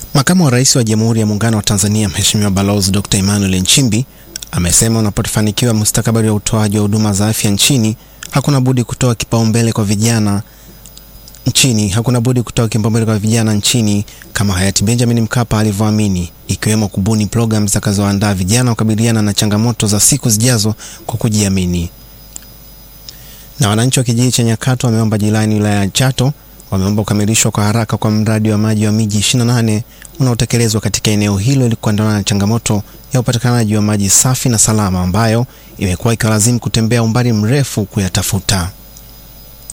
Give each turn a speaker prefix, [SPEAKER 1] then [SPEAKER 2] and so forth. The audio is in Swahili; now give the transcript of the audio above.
[SPEAKER 1] Makamu wa Rais wa Jamhuri ya Muungano wa Tanzania Mheshimiwa Balozi Dr. Emmanuel Nchimbi amesema unapofanikiwa mustakabali wa utoaji wa huduma za afya nchini hakuna budi kutoa kipaumbele kwa vijana nchini hakuna budi kutoa kipaumbele kwa vijana nchini kama hayati Benjamin Mkapa alivyoamini, ikiwemo kubuni programu zitakazoandaa vijana kukabiliana na changamoto za siku zijazo kwa kujiamini. Na wananchi wa kijiji cha Nyakato wameomba jirani wilaya ya Chato wameomba kukamilishwa kwa haraka kwa mradi wa maji wa miji 28 unaotekelezwa katika eneo hilo ili kuandana na changamoto ya upatikanaji wa maji safi na salama ambayo imekuwa ikiwalazimu kutembea umbali mrefu kuyatafuta.